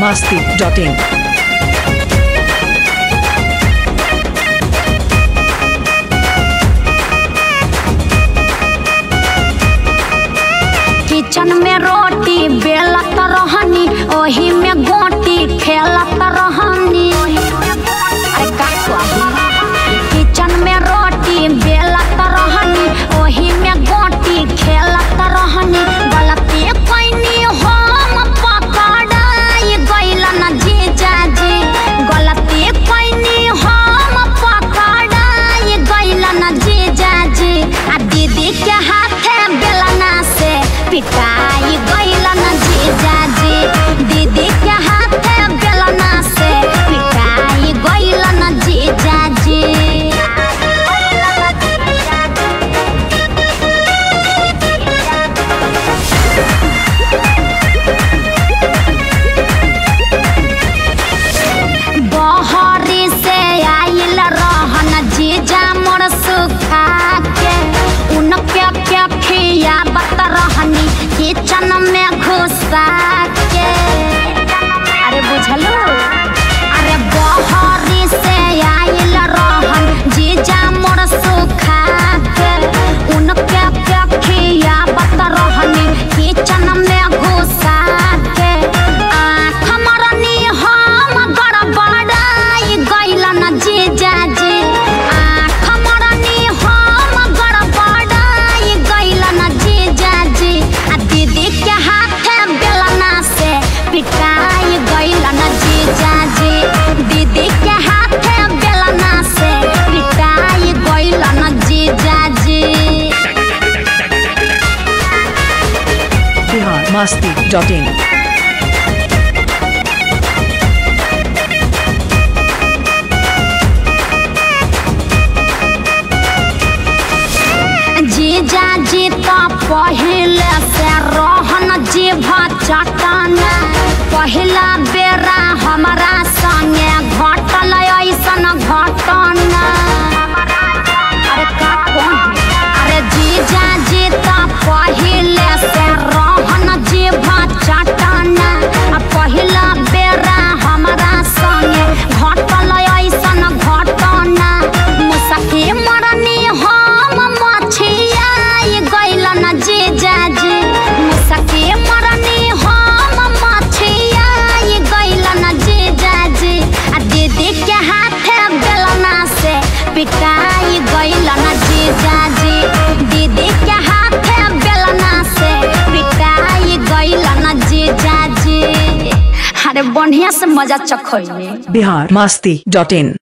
masti.in. Kitchen में रोटी बेलत रहनी ओही में गोटी खेलत रहनी अरे का स्वादी किचन में रोटी बेलत रहनी ओही में गोटी खेलत रहनी गलती कैनी हम पकड़ाई गइल न जीजाजी गलती कैनी हम पकड़ाई गइल न जीजाजी आ दीदी के हाथे बेलना से पिटाई गइल न जीजाजी दीदी के हाथे बेलना से पिटाई गइल न जीजाजी बहरी से आइल रहन जीजा मोर सुखा के उनके के खियाबत रहनी किचन में घुसा के अरे बुझलो अरे बहरी से आइल रहन जीजा मोर सुखा के उनके के खियाबत रहनी किचन में घुसा के आँख मरनी हम गड़बड़ाई गइल न जीजाजी आँख मरनी हम गड़बड़ाई गइल न जीजाजी आ दीदी के हाथे बेलना से पिटाई गइल न जीजाजी दीदी के हाथे बेलना से पिटाई गइल न जीजाजी Bihar masti.in. जीजा जी तो पहले से रहन जीभ चटन पहिला बेरा हमारा संगे घटल ऐसन घटन अरे का कौन अरे जीजा जी तो पहले से रहन जीभ चटन आ पहिला बेरा हमारा संगे घटल ऐसन घटन मुसकी मरनी हम मछियाई गइल न जीजाजी मुसकी मरनी हम मछियाई गइल न जीजाजी आ दीदी के हाथे बेलना से पिटाई गइल न जीजाजी दीदी के हाथे बेलना से पिटाई गइल न जीजाजी अरे बढ़िया से मजा चखैनी Bihar masti.in.